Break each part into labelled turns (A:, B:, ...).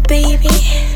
A: baby.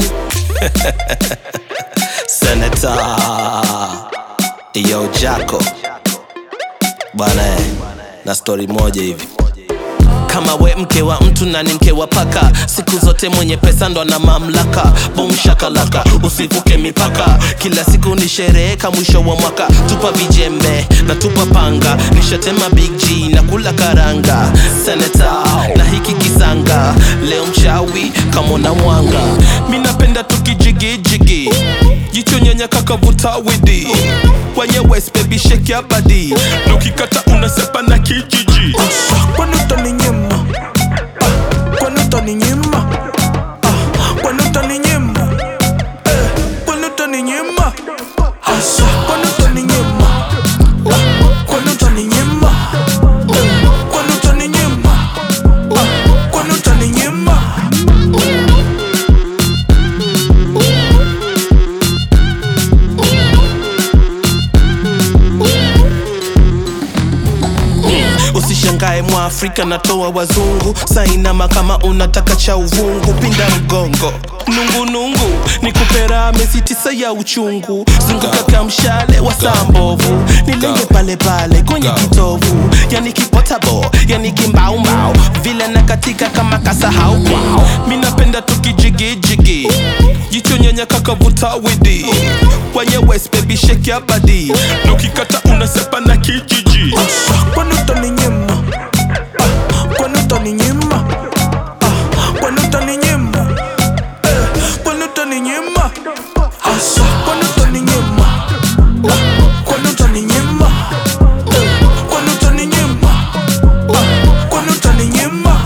B: Senator Yo Jaco bwana eh, na stori moja hivi kama we mke wa mtu na ni mke wa paka siku zote mwenye pesa ndo na mamlaka bom shakalaka usivuke mipaka kila siku ni sherehe ka mwisho wa mwaka tupa vijembe na tupa panga nishatema big g na kula karanga seneta na hiki kisanga leo mchawi kamona mwanga mi napenda tukijigijigi jicho nyanya kakavuta widi kwenye west baby shake ya badi nukikata unasepa na kijiji
C: Kwani utaninyima? Ah, kwani utaninyima? Ah, kwani utaninyima? Eh, kwani utaninyima? Asa, kwani utaninyima? Ah, kwani utaninyima? Eh, kwani utaninyima? Ah, kwani utaninyima?
B: usishangae mwafrika natoa wazungu sainama kama unataka cha uvungu pinda mgongo nungunungu ni kupera mezi tisa ya uchungu zunguka kamshale wa saa mbovu nilenge pale pale kwenye kitovu yani kipotabo yani kimbaumbau vile na katika kama kasahau kwao mi napenda tukijigijigi jicho nyanya kakavuta widi kwenye west baby shake ya badi nukikata unasepa na kijiji
C: Asa, kwani utaninyima? Ah, kwani utaninyima? Ah, kwani utaninyima? Eh, kwani utaninyima? Asa, kwani utaninyima? Ah, kwani utaninyima? Eh, kwani utaninyima? Ah, kwani utaninyima?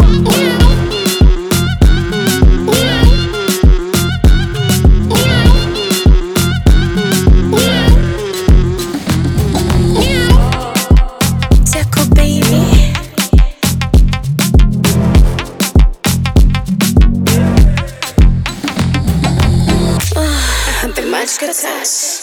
A: Jaco baby. Ah, the magic touch.